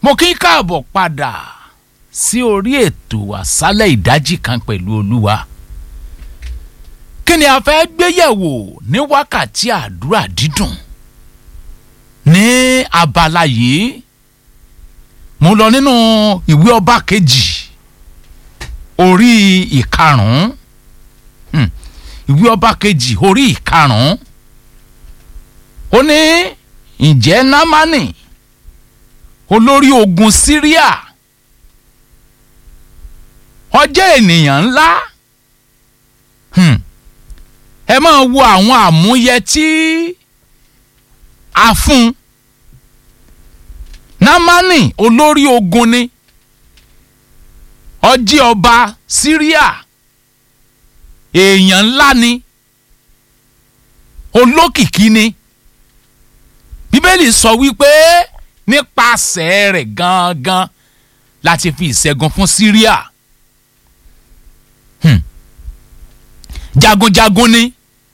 mo kí káàbọ̀ padà sí orí ètò àṣálẹ̀ ìdájí kan pẹ̀lú olúwa kí ni a fẹ́ gbéyẹ̀wò ní wákàtí àdúrà dídùn ní abala yìí mo lọ nínú ìwé ọba kejì orí ìkarùn-ún hmm, ìwé ọba kejì orí ìkarùn-ún ó ní ǹjẹ́ námánì olórí ogun síríà ọjọ́ ènìyàn ńlá hmm. ẹ máa wo àwọn àmúyẹ tí a fún námánì olórí ogun ni ọjí ọba síríà èèyàn ńlá ni olókìkí ni bíbélì sọ wípé nípasẹ̀ rẹ̀ gangan láti fi ìṣẹ́gun fún síríà hmm. jagunjagun ni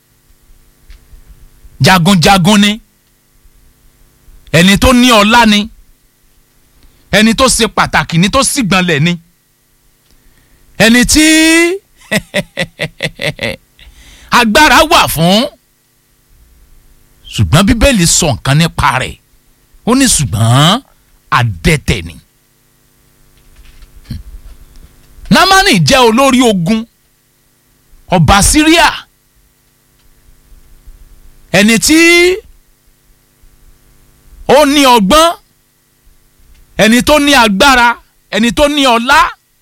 jagunjagun ni ẹni tó ní ọlá ni ẹni tó ṣe pàtàkì ni tó sì gbọ̀nlẹ̀ ni ẹni tí agbára wà fún ṣùgbọ́n bíbélì sọ nǹkan nípa rẹ̀ ó ní ṣùgbọ́n adẹ́tẹ̀ ni. námánì jẹ́ olórí ogun ọba síríà ẹni tí ó ní ọgbọ́n ẹni tó ní agbára ẹni tó ní ọlá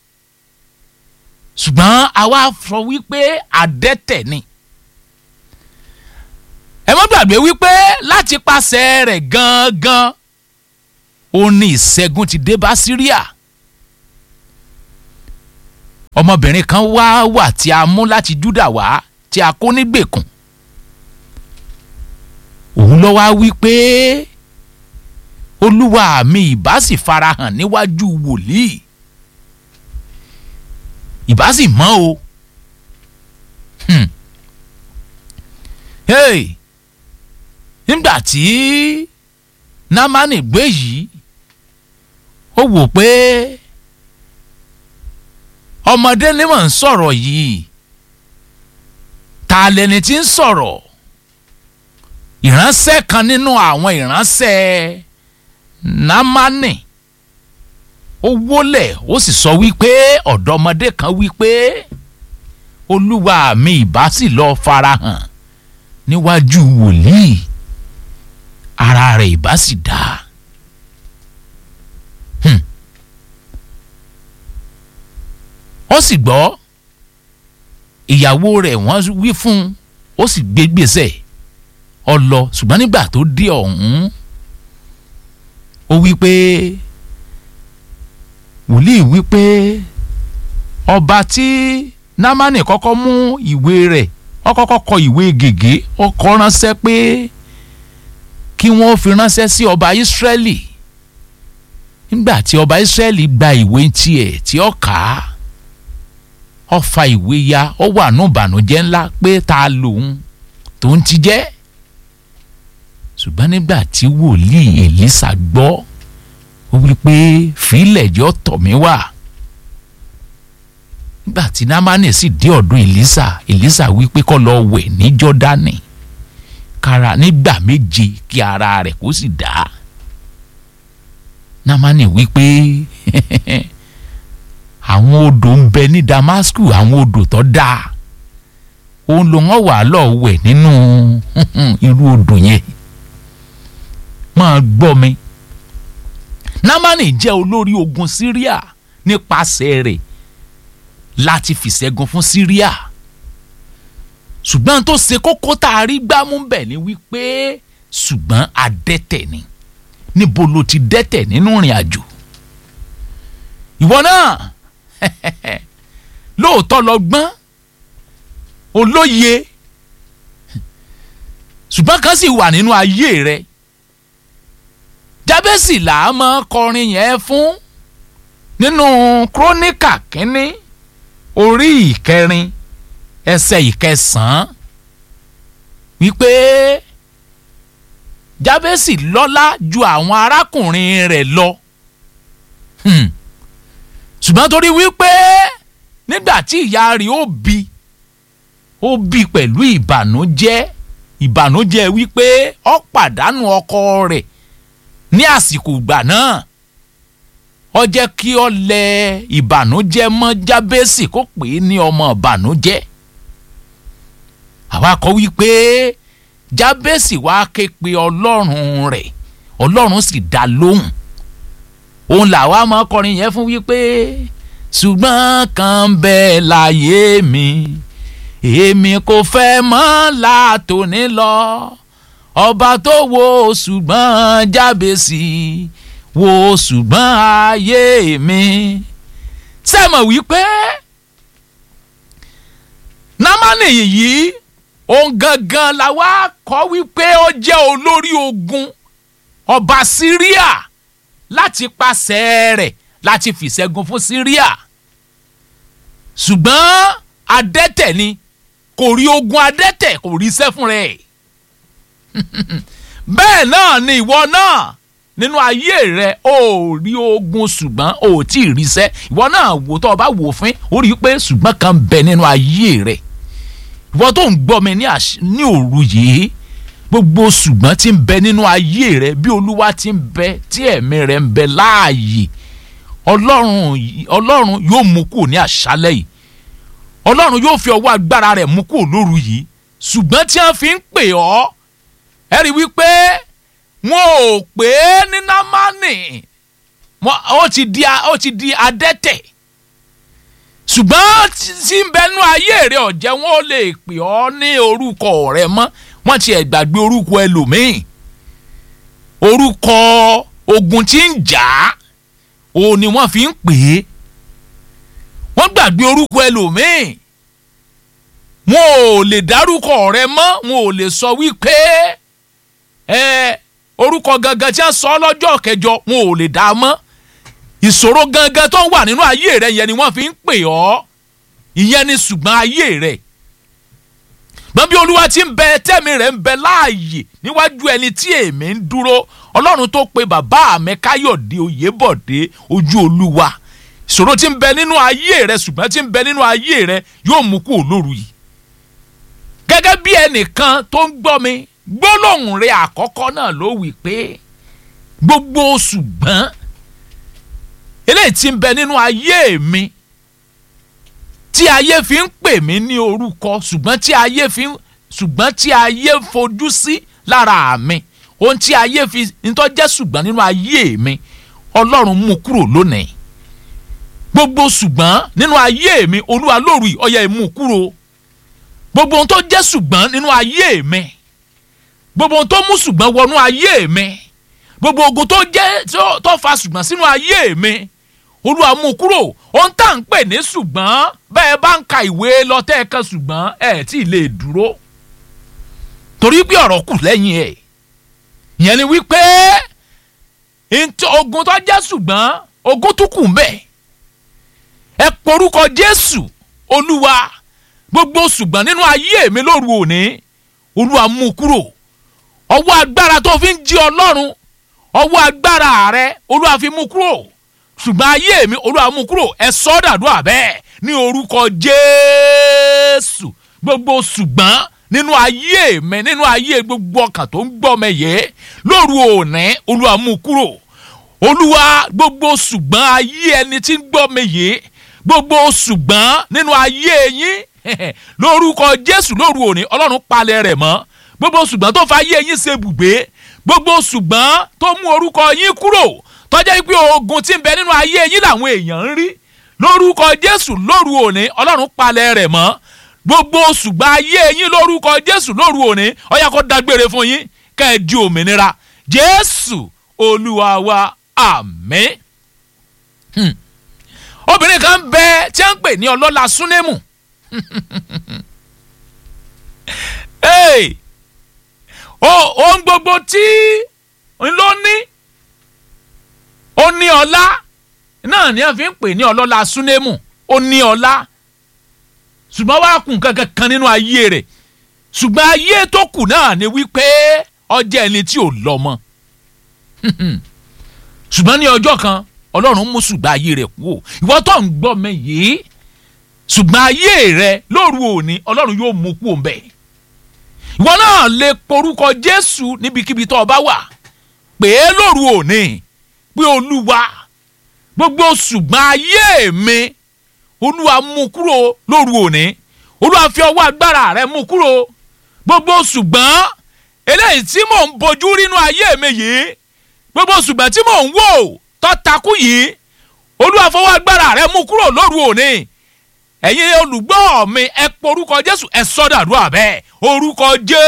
ṣùgbọ́n àwa sọ wípé adẹ́tẹ̀ ni ẹ má gbàgbé wípé láti pàṣẹ rẹ̀ gangan ó ní ìṣẹ́gun ti dé bá síríà ọmọbìnrin kan wá wà tí a mú láti júdà wá tí a kó nígbèkùn òun lọ wá wípé olúwa mi ìbá sì farahàn níwájú wòlíì ìbá sì mọ́ o hmm. hey nígbà tí námánì gbé yìí ó wò pé ọmọdé ni mò ń sọ̀rọ̀ yìí ta lẹni tí ń sọ̀rọ̀ ìránṣẹ́ kan nínú àwọn ìránṣẹ́ námánì ó wólẹ̀ ó sì sọ wípé ọ̀dọ́mọdé kan wípé olúwa mi ìbá sì lọ farahàn níwájú wòlíì ara rẹ̀ ìbá sì dá. Hmm. ó sì gbọ́ ìyàwó rẹ̀ wọ́n wí fún ó sì gbé gbèsè ọ lọ ṣùgbọ́n nígbà tó dé ọ̀hún ó wí pé wòlíì wí pé ọba tí námánì kọ́kọ́ mú ìwé rẹ̀ ó kọ́kọ́ kọ ìwé gègé ó kọ ránṣẹ́ pé kí wọ́n fi ránṣẹ́ sí ọba ìsírẹ́lì nígbà tí ọba ìsírẹ́lì gba ìwé tiẹ̀ tí ó kà á ó fa ìwé ya ó wà nù bànújẹ́ ńlá pé ta lòun tó ń ti jẹ́ ṣùgbọ́n nígbà tí wòlíì èlísà gbọ́ ó wí pé fílẹ̀ jọ tọ̀ mí wá nígbà tí námánì sì dé ọ̀dọ̀ èlísà èlísà wí pé kó lọ wẹ̀ ní jọ́dánì kára nígbà méje kí ara rẹ̀ kó sì dá námánì wí pé àwọn odò ń bẹ ní damasku àwọn odò tó dáa òun ló wọ́n wà lọ wẹ̀ nínú irú odò yẹn máa gbọ́ mi námánì jẹ́ olórí ogun síríà nípasẹ̀ rẹ̀ láti fìṣẹ́gun fún síríà ṣùgbọ́n tó ṣe kókó tá a rí gbámú bẹ̀ ni wípé ṣùgbọ́n adẹ́tẹ̀ ni níbo ló ti dẹ́tẹ̀ nínú ìrìn àjò ìwọ náà lóòótọ́ lọ gbọ́n olóye ṣùgbọ́n kan sì wà nínú ayé rẹ jábẹ́sì là á mọ kọrin yẹn fún nínú kúrónìkà kínní orí ìkẹrin ẹsẹ̀ ìkẹsàn-án wípé jábẹ́sì lọ́lá ju àwọn arákùnrin rẹ̀ lọ ṣùgbọ́n torí wípé nígbà tí ìyá rẹ̀ ó bí ó bí pẹ̀lú ìbànújẹ́ ìbànújẹ́ wípé ó pàdánù ọkọ rẹ̀ ní àsìkò ìgbà náà ó jẹ́ kí ó lẹ ìbànújẹ́ mọ́ jábẹ́sì kó pè é ní ọmọ ìbànújẹ́ àwa kọ wípé jábẹ́sì wá ké pe ọlọ́run rẹ̀ ọlọ́run sì dá lóhùn òun làwa máa kọrin yẹn fún wípé ṣùgbọ́n kan bẹ́ẹ̀ láyé mi èmi kò fẹ́ mọ́ látòní lọ ọba tó wo ṣùgbọ́n jábẹ́sì wo ṣùgbọ́n ayé mi sẹ́mọ̀ wípé námánì yìí òun gangan la wá kọ́ wípé ó jẹ́ olórí ogun ọba síríà láti pàṣẹ rẹ̀ láti fìṣẹ́gun fún síríà ṣùgbọ́n adẹ́tẹ̀ ni kò rí ogun adẹ́tẹ̀ kò rí iṣẹ́ fún rẹ̀ bẹ́ẹ̀ náà ni ìwọ náà nínú ayé rẹ ò rí ogun ṣùgbọ́n ò tí ì ríṣẹ́ ìwọ náà wò tó o bá wò fín ó rí i pé ṣùgbọ́n kan bẹ nínú ayé rẹ ìwọ tó ń gbọ́ mi ní òru yìí gbogbo ṣùgbọ́n tí ń bẹ nínú ayé rẹ bí olúwa ti ń bẹ tí ẹ̀mí rẹ ń bẹ láàyè ọlọ́run ọlọ́run yóò mú kúrò ní àṣálẹ́ yìí ọlọ́run yóò fi ọwọ́ agbára rẹ̀ mú kúrò lóru yìí ṣùgbọ́n tí wọ́n fi ń pè ọ́ ẹ rí wípé wọn ò pè é ní námánì ó ti di ó ti di adẹ́tẹ̀ ṣùgbọ́n tí ń bẹnu ayé rẹ̀ ọ̀jẹ̀ wọn ò lè pè ọ́ ní orúkọ rẹ̀ mọ́ wọ́n ti ẹ̀ gbàgbé orúkọ ẹlòmíì orúkọ ogun tí ń jà á òun ni wọ́n fi ń pè é wọ́n gbàgbé orúkọ ẹlòmíì wọn ò lè dárúkọ rẹ̀ mọ́ wọn ò lè sọ wípé ẹ orúkọ gangan tí wọ́n sọ lọ́jọ́ kẹjọ wọn ò lè dá a mọ́ ìṣòro gangan tó ń wà nínú ayé rẹ̀ yẹn ni wọ́n fi ń pè ọ́ ìyẹn ni ṣùgbọ́n ayé rẹ̀ gbọ́n bí olúwa ti ń bẹ tẹ́mi rẹ̀ ń bẹ láàyè níwájú ẹni tí èmi ń dúró ọlọ́run tó pe bàbá mi káyọ̀dé oyèbọ̀dé ojú olúwa ìṣòro tí ń bẹ nínú ayé rẹ̀ ṣùgbọ́n tí ń bẹ nínú ayé rẹ̀ yóò mú kú olóru yìí gẹ́gẹ́ bí ẹnìkan tó ń gbọ́ mi gbólóhùn rẹ̀ àkọ́kọ́ náà ló wí pé gbogbo ṣùgbọ́n eléyìí tí ń bẹ nínú ayé mi tí ayé fi ń pè mí ní orúkọ ṣùgbọ́n tí ayé fi ń ṣùgbọ́n tí ayé fojú sí lára mi ohun tí ayé fi nítọ́ jẹ́ ṣùgbọ́n nínú ayé mi ọlọ́run mú kúrò lónìí gbogbo ṣùgbọ́n nínú ayé mi olúwa lóru ọ̀yà ìmú kúrò gbogbo ohun tó jẹ́ ṣùgbọ́n nínú ayé mi gbogbo ohun tó mú ṣùgbọ́n wọnú ayé mi gbogbo ogun tó jẹ́ tó fa ṣùgbọ́n sínú ayé mi olúwa mú kúrò ohun tá à ń pè ní ṣùgbọ́n bẹ́ẹ̀ bá ń ka ìwé lọ́tẹ́ kan ṣùgbọ́n ẹ̀ tí ì lè dúró torí pé ọ̀rọ̀ kù lẹ́yìn ẹ̀ ìyẹn ni wípé ogun tó jẹ́ ṣùgbọ́n ogun tún kù ń bẹ̀ ẹ porúkọ jésù olúwa gbogbo ṣùgbọ́n nínú ayé mi lóru òní olúwa mú kúrò ọwọ́ agbára tó fi ń jí ọlọ́run ọwọ́ agbára rẹ olúwa fi mú kúrò ṣùgbọ́n ayé mi olúwa mú kúrò ẹ sọ́ dàdúrà bẹ́ẹ̀ ní orúkọ jésù gbogbo ṣùgbọ́n nínú ayé mi nínú ayé gbogbo ọkàn tó ń gbọ́ mẹ́yẹ lóru òní olúwa mú kúrò olúwa gbogbo ṣùgbọ́n ayé ẹni tí ń gbọ́ mẹ́yẹ gbogbo ṣùgbọ́n nínú ayé yín lórúkọ jésù lóru òní ọlọ́run palẹ̀ rẹ̀ mọ́ gbogbo ṣùgbọ́n tó fa ayé yín ṣe bùgbé gbogbo ṣùgbọ́n tó mú orúkọ yín kúrò tọ́jà pé ogun tí ń bẹ nínú ayé yín làwọn èèyàn ń rí lórúkọ jésù lóru òní ọlọ́run palẹ̀ rẹ̀ mọ́ gbogbo ṣùgbọ́n ayé yín lórúkọ jésù lóru òní ó yá kó dágbére fún yín kẹ́ ẹ di òmìnira jésù olúwa wa àmín. Hmm. obìnrin kan bẹ tí a ń pè ní ọlọ́lá súnémù hey! ohun gbogbo tí n ló ní ó ní ọlá náà ni a fi ń pè ní ọlọ́lá súnémù ó ní ọlá ṣùgbọ́n wàá kùn kankan kan nínú ayé rẹ̀ ṣùgbọ́n ayé tó kù náà ni wípé ọjọ́ ẹni tí ò lọ́mọ ṣùgbọ́n ní ọjọ́ kan ọlọ́run mú ṣùgbọ́n ayé rẹ̀ kú o ìwọ tó ń gbọ́ mi yìí ṣùgbọ́n ayé rẹ lóru òní ọlọ́run yóò mú kú òun bẹ́ẹ̀ ìwọ náà lè porúkọ jésù níbikíbi tó o bá wà pè é lóru òní pé olúwa gbogbo ṣùgbọ́n ayé mi olúwa mú kúrò lóru òní olúwa fi ọwọ́ agbára rẹ mú kúrò gbogbo ṣùgbọ́n eléyìí tí mò ń bojú rínú ayé mi yìí gbogbo ṣùgbọ́n tí mò ń wò tó takú yìí olúwa fọwọ́ agbára rẹ mú kúrò lóru òní ẹ̀yin olùgbọ́ mi ẹ porúkọ jésù ẹ sọ́dàdúrà bẹ́ẹ̀ orúkọ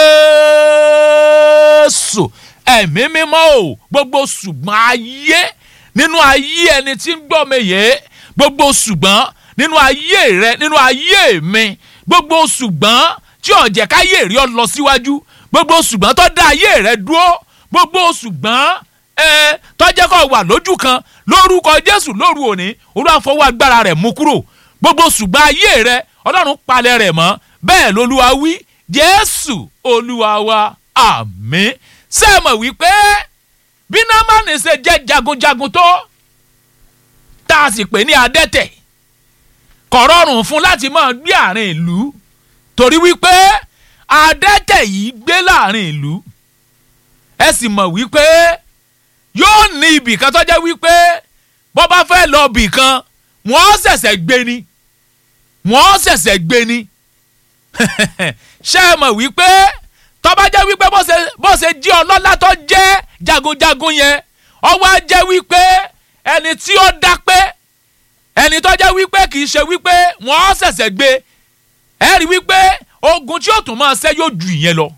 jésù ẹ̀mí mímọ́ o gbogbo ṣùgbọ́n ayé nínú ayé ẹni tí ń gbọ́ mi yé gbogbo ṣùgbọ́n nínú ayé rẹ nínú ayé mi gbogbo ṣùgbọ́n tí ó jẹ́ káyé rí ọ lọ síwájú gbogbo ṣùgbọ́n tó dá ayé rẹ dúró gbogbo ṣùgbọ́n ẹ tó jẹ́ kó wà lójú kan lórúkọ jésù lóru òní olúwa fọwọ́ agbára rẹ̀ mú kúrò gbogbo ṣùgbọ́n ayé rẹ ọlọ́run palẹ̀ rẹ̀ mọ́ bẹ́ẹ̀ lolúwa wí jésù olúwa wa àmín sẹ́ẹ̀mọ̀ wípé bí námánì ṣe jẹ́ jagunjagun tó tá a sì pè ní adẹ́tẹ̀ kò rọrùn fún láti máa gbé àárín ìlú torí wípé adẹ́tẹ̀ yìí gbé láàrin ìlú ẹ sì mọ̀ wípé yóò ní ibì kan tó jẹ́ wípé bọ́ bá fẹ́ lọ bì kan wọ́n ṣẹ̀ṣẹ̀ gbé ni wọ́n ṣẹ̀ṣẹ̀ gbé ni ṣé ẹ mọ̀ wípé tó bá jẹ́ wípé bó ṣe jí ọlọ́lá tó jẹ́ jagunjagun yẹn ọwọ́ á jẹ́ wípé ẹni tí ó dá pé ẹni tó jẹ́ wípé kì í ṣe wípé wọ́n ṣẹ̀ṣẹ̀ gbé ẹ rí wípé ogun tí yóò tún máa ṣe yóò ju ìyẹn lọ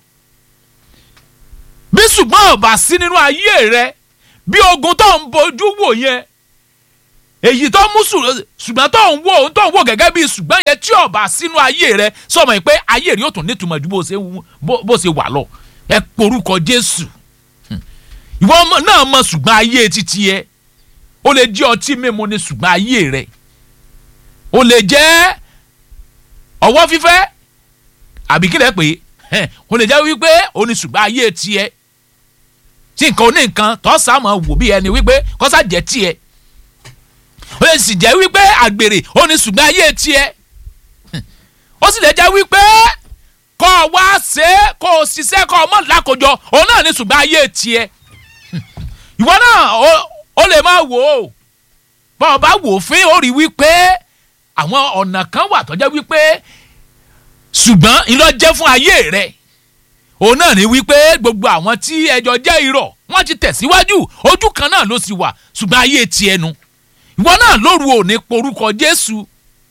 bí ṣùgbọ́n ọ̀bà sí nínú ayé rẹ bí ogun tó ń bojú wò yẹn èyí tó mú ṣùgbọ́n tó ń wò tó ń wò gẹ́gẹ́ bí ṣùgbọ́n yẹn tí ọ̀bà sínú ayé rẹ sọmọ yìí pé ayé rẹ yóò tún nítumọ̀ ju bó ṣe wà lọ ẹ porúkọ Jésù ìwọ náà mọ ṣùgbọ́n ayé títí ẹ ó lè jẹ́ ọtí mímu ní ṣùgbọ́n ayé rẹ ó lè jẹ́ ọwọ́ fífẹ́ àbí kílẹ̀ pé ó lè jẹ́ wípé ó ní ṣùgbọ́n ayé tiẹ̀ tí nǹkan oní nǹkan tó sàmọ̀ wò bí ẹni wípé kọ́sà jẹ́ tiẹ̀ ó lè sì jẹ́ wípé àgbèrè ó ní ṣùgbọ́n ayé tiẹ̀ ó sì lè jẹ́ wípé kọ́ ọ wá ṣe é kó o ṣiṣẹ́ kọ́ ọ mọ̀ lákòjọ òun náà ní ṣùgbọ́n ayé tiẹ̀ ìwọ náà ó lè máa wò ó bọ́ ọ bá wò ó fín ó rí wípé àwọn ọ̀nà kan wà tó jẹ́ wípé ṣùgbọ́n ìlọ jẹ́ fún ayé rẹ̀ òun náà ní wípé gbogbo àwọn tí ẹjọ́ jẹ́ irọ́ wọ́n ti tẹ̀síwájú ojú kan náà ló sì wà ṣùgbọ́n ayé tiẹ̀ nu ìwọ náà lóru òní porúkọ Jésù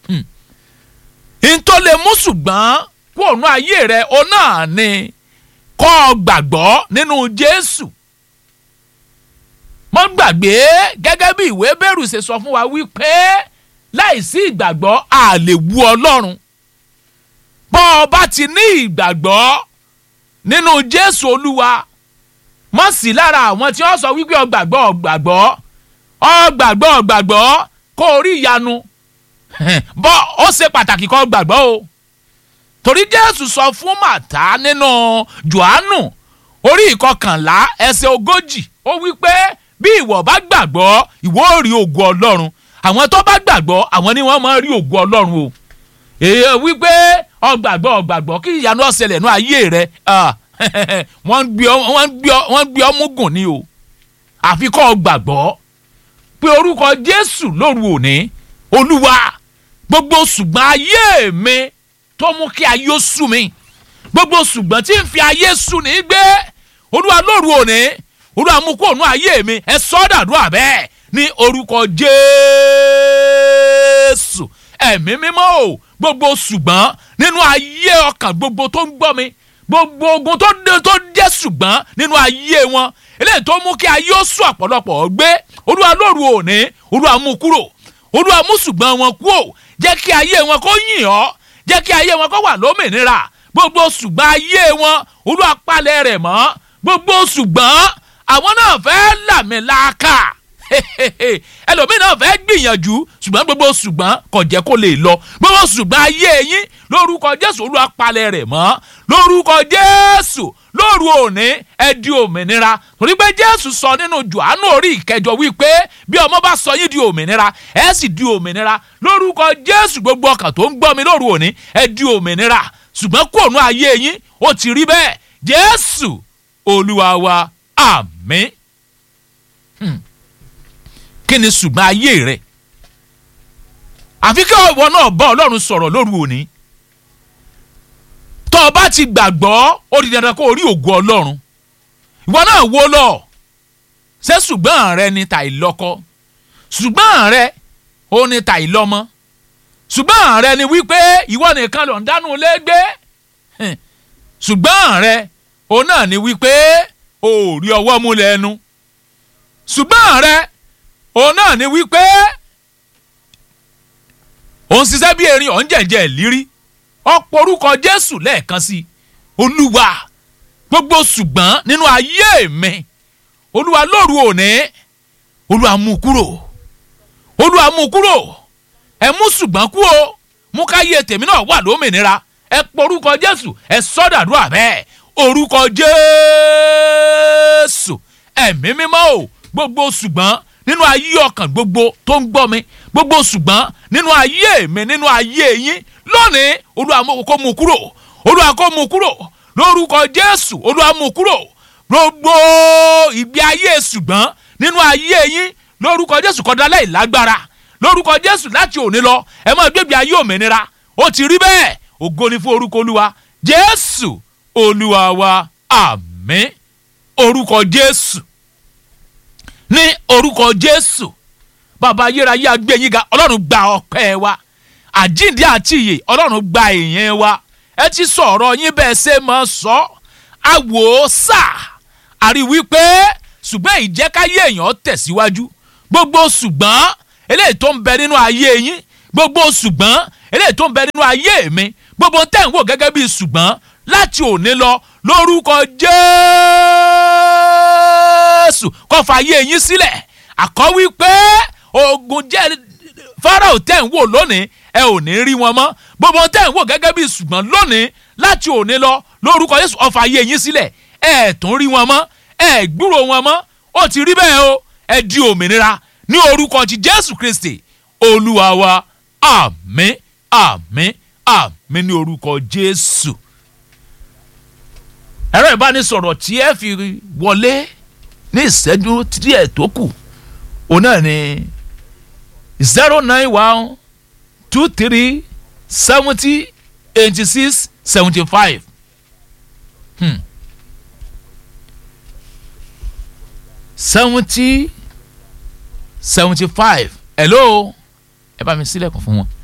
ntọ́ lè mú ṣùgbọ́n kó òun ayé rẹ̀ òun náà ní kọ́ ọ gbàgbọ́ nínú Jésù mọ́ gbàgbé gẹ́gẹ́ bí ìwé bẹ́rù ṣe sọ fún wa wípé láìsí ìgbàgbọ́ a lè wu Ọlọ́run bọ́ ọ bá ti ní ìgbàgbọ́ nínú Jésù Olúwa mọ̀ sí lára àwọn tí wọ́n sọ wípé ọgbàgbọ́ ọgbàgbọ́ ọgbàgbọ́ ọgbàgbọ́ kó o rí ìyanu bọ́ ó ṣe pàtàkì kó gbàgbọ́ o torí Jésù sọ fún Màtá nínú Jòhánù orí ìkọkànlá ẹsẹ̀ ogójì ó wípé bí ìwọ bá gbàgbọ́ ìwọ ò rí ògo Ọlọ́run àwọn tó bá gbàgbọ́ àwọn ni wọ́n máa rí ògo Ọlọ́run o èyí wípé ọgbàgbọ́ ọgbàgbọ́ kí ìyanu ọ̀sẹ̀lẹ̀ nú ayé rẹ wọ́n ń gbé ọmú gùn ni o àfi kọ́ ọgbàgbọ́ pé orúkọ Jésù lóru òní Olúwa gbogbo ṣùgbọ́n ayé mi tó mú kí ayé ó sú mi gbogbo ṣùgbọ́n tí ń fi ayé sú ní gbé Olúwa lóru òní Olúwa mú kó ònú ayé mi ẹ sọ́ dàdúrà bẹ́ẹ̀ ní orúkọ Jésù ẹ̀mí mímọ́ o gbogbo ṣùgbọ́n nínú ayé ọkàn gbogbo tó ń gbọ́ mi gbogbo ogun tó dé tó jẹ́ ṣùgbọ́n nínú ayé wọn eléyìí tó mú kí ayé ó sùn ọ̀pọ̀lọpọ̀ gbé olúwa lóru òní olúwa mú kúrò olúwa mú ṣùgbọ́n wọn kú ò jẹ́ kí ayé wọn kó yìn ọ́ jẹ́ kí ayé wọn kó wà lómìnira gbogbo ṣùgbọ́n ayé wọn olúwa palẹ̀ rẹ̀ mọ́ gbogbo ṣùgbọ́n àwọn náà fẹ́ làmìlaka ẹlòmíì náà fẹ́ gbìyànjú ṣùgbọ́n gbogbo ṣùgbọ́n kò jẹ́ kó lè lọ gbogbo ṣùgbọ́n ayé yín lórúkọ jésù olúwa palẹ̀ rẹ̀ mọ́ lórúkọ jésù lóru òní ẹ di òmìnira torí pé jésù sọ nínú jòhánù orí ìkẹjọ wípé bí ọmọ bá sọ yín di òmìnira ẹ sì di òmìnira lórúkọ jésù gbogbo ọkàn tó ń gbọ́ mi lóru òní ẹ di òmìnira ṣùgbọ́n kòònù ayé yín ó ti rí bẹ́ẹ̀ jésù olúwa wa àmín kí ni ṣùgbọ́n ayé rẹ̀ àfi kí ìwọ náà bá ọlọ́run sọ̀rọ̀ lóru òní tó o bá ti gbàgbọ́ ó di dandan kó o rí ògo ọlọ́run ìwọ náà wo lọ ṣé ṣùgbọ́n rẹ ni tàì lọ́kọ ṣùgbọ́n rẹ ó ní tàì lọ́mọ ṣùgbọ́n rẹ ni wípé ìwọ nìkan ló ń dánú ilé gbé ṣùgbọ́n rẹ ó náà ni wípé o ò rí ọwọ́ mú lẹ́nu ṣùgbọ́n rẹ òun náà ni wípé òun ṣiṣẹ́ bí erin òun jẹ̀jẹ̀ lírí ọ̀pọ̀ orúkọ jésù lẹ́ẹ̀kan sí i olúwa gbogbo ṣùgbọ́n nínú ayé mi olúwa lóru òní olúwa mú kúrò olúwa mú kúrò ẹ mú ṣùgbọ́n kú o mú káyé tèmi náà wà lómìnira ẹ pọ orúkọ jésù ẹ sọdàdúrà bẹ́ẹ̀ orúkọ jésù ẹ̀mí mímọ́ o gbogbo ṣùgbọ́n nínú ayé ọkàn gbogbo tó ń gbọ́ mi gbogbo ṣùgbọ́n nínú ayé mi nínú ayé yín lónìí olúwa kó mú kúrò olúwa kó mú kúrò lórúkọ jésù olúwa mú kúrò gbogbo ìgbé ayé ṣùgbọ́n nínú ayé yín lórúkọ jésù kódà láì lágbára lórúkọ jésù láti òní lọ ẹ máa gbégbé ayé òmìnira ó ti rí bẹ́ẹ̀ ògo ni fún orúkọ olúwa jésù olúwa wa àmín orúkọ jésù ní orúkọ jésù bàbá ayérayé agbẹ́yìn ga ọlọ́run gba ọpẹ́ wa àjíǹde àti ìyè ọlọ́run gba ìyẹn wa ẹ ti sọ̀rọ̀ yín bẹ́ẹ̀ ṣe máa sọ àwò sà àrí wípé ṣùgbọ́n ìjẹ́káyé èèyàn tẹ̀síwájú gbogbo ṣùgbọ́n eléyìí tó ń bẹ nínú ayé yín gbogbo ṣùgbọ́n eléyìí tó ń bẹ nínú ayé mi gbogbo tẹ̀ ń wò gẹ́gẹ́ bí ṣùgbọ́n láti òní lọ lórúkọ jésù kó fàyè yín sílẹ̀ àkọ́ wípé ogun jẹ́ fáráò tẹ̀ ń wò lónìí ẹ ò ní rí wọn mọ́ gbogbo tẹ̀ ń wò gẹ́gẹ́ bí ṣùgbọ́n lónìí láti òní lọ lórúkọ jésù ó fàyè yín sílẹ̀ ẹ tún rí wọn mọ́ ẹ gbúrò wọn mọ́ ó ti rí bẹ́ẹ̀ o ẹ di òmìnira ní orúkọ ti jésù kristi olúwa wa àmín àmín àmín ní orúkọ jésù ẹ̀rọ ìbánisọ̀rọ̀ tí ẹ fi wọlé ní ìṣẹ́jú díẹ̀ tó kù òun náà ni zero nine one two three seventy eighty six seventy five seventy seventy five hello ẹ bá mi sílẹ̀kùn fún wọn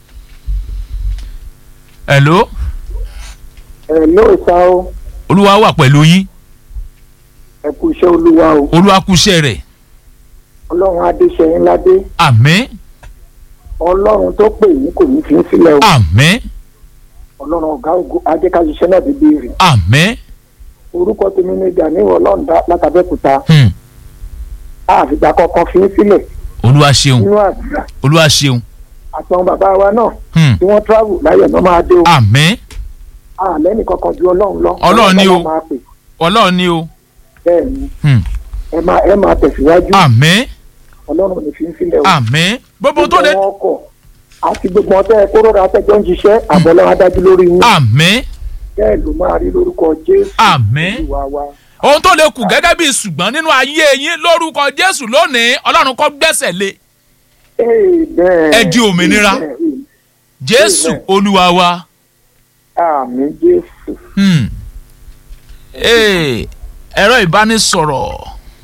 hello ẹ ló sá o olúwa wà pẹ̀lú yín ẹ kú iṣẹ́ olúwa o olúwa kúṣẹ́ rẹ̀ ọlọ́run adéṣẹ́yìn ládé àmín ọlọ́run tó pè yín kò ní fi ń sílẹ̀ o àmín ọlọ́run ọ̀gá ògo ajẹ́káṣiṣẹ́ náà bíbí rè àmín orúkọ tèmi ní Gàníwò ọlọ́run dá látàbẹ́kúta hmm. àfìgbà kankan fi ń sílẹ̀ olúwa ṣeun nínú àdúrà olúwa ṣeun àtàwọn bàbá wa náà hmm. tí wọ́n travel láyọ̀ náà máa dé o àmín àlẹ́ nìkan kan ju ọlọ́run lọ Ọlọ́run ni o. Ọlọ́run máa pè ọlọ́run ni o bẹ́ẹ̀ ni hmm. ẹ máa ẹ máa tẹ̀síwájú àmín ọlọ́run ò ní fi ń sílẹ̀ o àmín gbogbo tó lé wọn kọ̀ àti gbogbo ọtẹ kóró atẹjọ́ ń ṣiṣẹ́ àbọ̀lọ́run adájú lórí yín àmín bẹ́ẹ̀ ló máa rí lórúkọ Jésù Àmín. Olúwa wa. ohun tó lè kù gẹ́gẹ́ bí ṣùgbọ́n nínú ayé yín lórúkọ jésù lónìí ọlọ́run kó gbẹ́sẹ̀ lé Amen. Ẹ di òmìnira. Amen. jésù Amen. olúwa wa. àmín Jésù. Hmm. Ee, ẹ̀rọ ìbánisọ̀rọ̀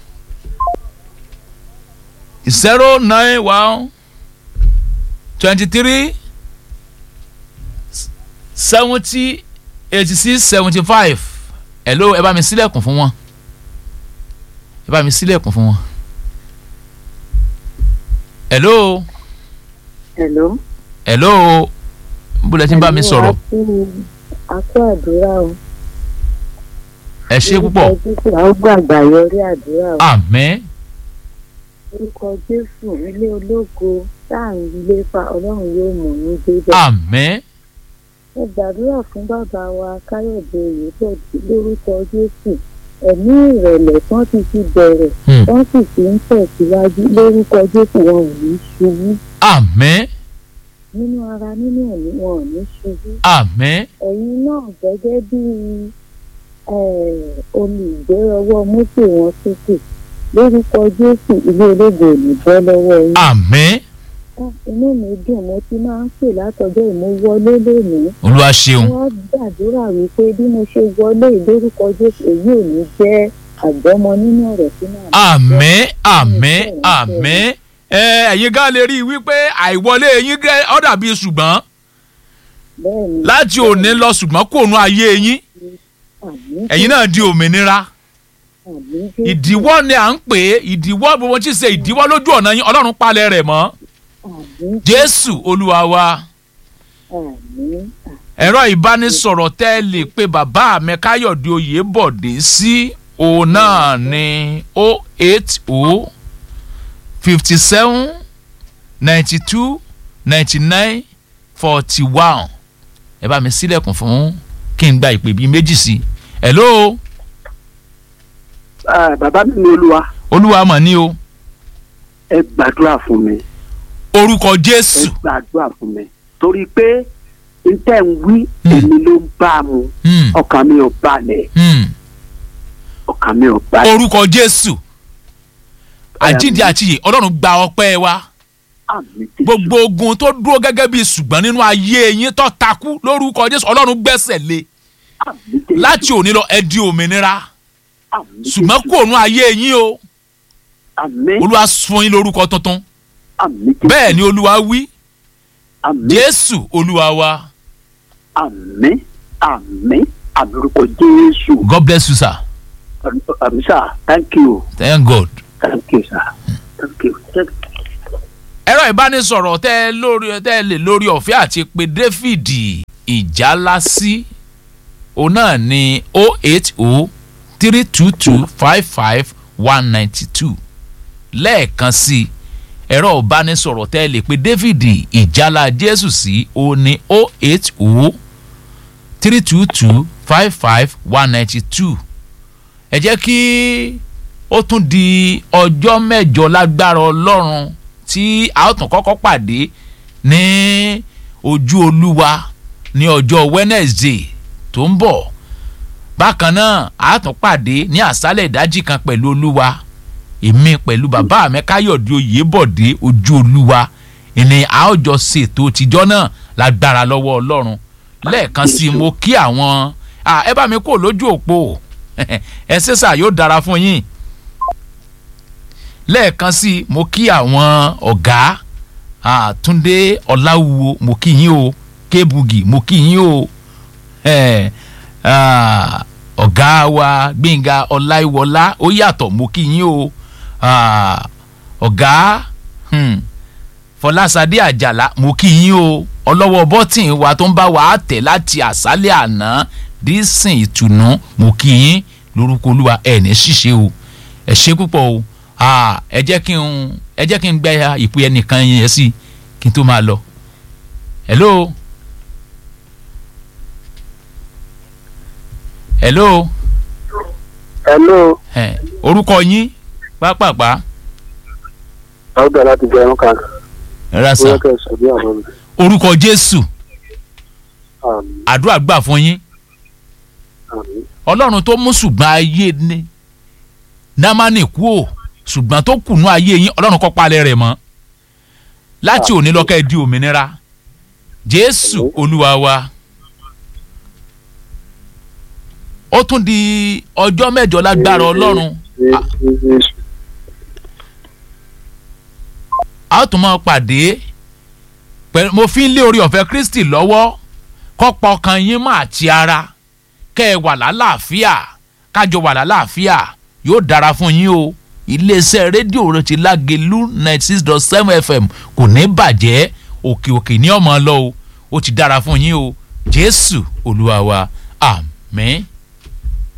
zero nine one twenty three seventy eighty six seventy five hello ẹ bá mi sílẹ̀kùn fún wọn ẹ bá mi sílẹ̀kùn fún wọn hello Hello. hello bólẹ̀ tí ń bá mi sọ̀rọ̀ Akó àdúrà o. ẹ ṣé púpọ̀ Orúkọ Jésù, a ó gbàgbà yọrí àdúrà o. àmín orúkọ jésù ilé ológo tá à ń lépa ọlọ́run yóò mú yín débẹ̀. àmín mo gbàdúrà fún bàbá wa káyọ̀dé oyèbọ̀dé lórúkọ jésù ẹ̀mí ìrẹ̀lẹ̀ tán ti fi bẹ̀rẹ̀ Hmm. wọ́n sì fi ń tẹ̀síwájú lórúkọ jésù wọn ò ní ṣubú àmín nínú ara nínú ẹ̀mí wọn ò ní ṣubú. àmín ẹ̀yin náà gẹ́gẹ́ bí olùgbérọwọ́ mọ́tò wọn sókè lórúkọ jésù ilé ológo ò ní bọ́ lọ́wọ́ yín. àmín Ah, inú mi dùn mo ti máa ń pè látọjọ́ ìmúwọlé lónìí olúwa ṣeun wọ́n gbàdúrà wípé bí mo ṣe wọlé ìlórúkọ jésù èyí ò ní jẹ́ àgbọ́mọ nínú ọ̀rọ̀ sínú àmín àmín àmín ẹ ẹ̀yin gan lè rí i wípé àìwọlé yín gẹ́ ọ́ dàbí ṣùgbọ́n bẹ́ẹ̀ ni láti òní lọ ṣùgbọ́n kò nu ayé yín àmín ẹ̀yin náà di òmìnira àmín jésù ìdíwọ́ ni à ń pè é ìdíwọ́ gbogbo tí ń ṣe ìdíwọ́ lójú ọ̀nà yín ọlọ́run palẹ̀ rẹ̀ mọ́ àmín jésù olúwa wa àmín ẹ̀rọ ìbánisọ̀rọ̀ tẹ́ ẹ lè pe bàbá mi káyọ̀dé oyèbọ̀dé sí òun náà ní o eight o fifty seven ninety two ninety nine forty one ẹ bá mi sílẹ̀kùn fún kí n gba ìpè bíi méjì sí i hello Ah, bàbá mi ní olúwa olúwa mọ̀ ní o ẹ gbàdúrà fún mi orúkọ ẹ jésù gbàdúrà fún mi torí pé n tẹ́ ń wí Hmm. èmi ló ń bá a mu Hmm, ọkàn mi ò balẹ̀ hmm. ọkàn mi ò balẹ̀ orúkọ jésù àjíǹde àtìyè ọlọ́run gba ọpẹ́ wa. àmì Jésù. gbogbo ogun tó dúró gẹ́gẹ́ bí ṣùgbọ́n nínú ayé yín tó takú lórúkọ jésù ọlọ́run gbẹ́sẹ̀ lé àmì Jésù. láti òní lọ ẹ di òmìnira àmì ṣùgbọ́n Jésù. kò nú ayé yín o àmì olúwa fún yín lórúkọ tuntun àmì Jésù. bẹ́ẹ̀ ni olúwa wí àmì jésù olúwa wa àmì àmì àmì orúkọ Jésù. god bless you sir àmì sà thank you thank god. thank you sir thank you. Thank you. ẹ̀rọ ìbánisọ̀rọ̀ tẹ́ ẹ lórí tẹ́ ẹ lè lórí ọ̀fẹ́ àti pé david ìjálásí òun náà ní o eight o three two two five five one ninety two lẹ́ẹ̀kan sí i ẹ̀rọ ìbánisọ̀rọ̀ tẹ́ ẹ lè pé david ìjálá jésù sí òun ní o eight o three two two five five one ninety two ẹ jẹ́ kí ó tún di ọjọ́ mẹ́jọ lágbára ọlọ́run tí a ó tún kọ́kọ́ pàdé ní ojú olúwa ní ọjọ́ wednesday tó ń bọ̀ bákan náà a tún pàdé ní àṣálẹ̀ ìdájí kan pẹ̀lú olúwa èmi pẹ̀lú bàbá mi káyọ̀dé oyèbọ̀dé ojú olúwa ìní a ó jọ ṣètò tìjọ́ náà lágbára lọ́wọ́ ọlọ́run lẹ́ẹ̀kan sí i mo kí àwọn ah, ẹ bá mi kó lójú òpó ẹ ṣẹ́sà yóò dára fún yín lẹ́ẹ̀kan sí i mo kí àwọn ọ̀gá ah, túndé ọ̀làwùwò mo kí yín o kébùgì mo kí yín o eh, ah, ọ̀gá wa gbẹ̀ngà ọláìwọlá ó yàtọ̀ mo kí yín o ah, ọ̀gá hmm, fọlásadé àjàlá mo kí yín o ọlọ́wọ́ bọ́tìn wa tó ń bá wa tẹ̀ láti àṣálẹ̀ àná dísìn ìtùnú mo kí yín lórúkọ olúwa ẹ̀ ní ṣíṣe o ẹ ṣe púpọ̀ o Ah, ẹ jẹ́ kí n ẹ jẹ́ kí n gbẹ́ ìpè ẹnìkan yẹn sí kí n tó máa lọ. hello. hello. hello Eh, orúkọ yín pápápá ọgbà láti jẹ ẹran kan rasa ó yẹ kẹ ẹ sọ bí àwọn mi. orúkọ jésù àmì àdúrà gbà fún yín àmì ọlọ́run tó mú ṣùgbọ́n ayé ní námánì kú ò ṣùgbọ́n tó kùnú ayé yín ọlọ́run kọ́ palẹ̀ rẹ̀ mọ́ láti òní lọ́kẹ́ di òmìnira jésù olúwa wa ó tún di ọjọ́ mẹ́jọ lágbára ọlọ́run a- a ó tún máa pàdé pẹ̀lú mo fi ń lé orí ọ̀fẹ́ kristi lọ́wọ́ kọ́pọ̀ ọkàn yín mọ́ àti ara kẹ́ ẹ wà lálàáfíà kájọ wà lálàáfíà yóò dára fún yín o iléeṣẹ́ rédíò rẹ ti lágelu ninety six dot seven fm kò ní bàjẹ́ òkè òkè ní ọmọ lọ o ó ti dára fún yín o jésù olúwa wa àmín.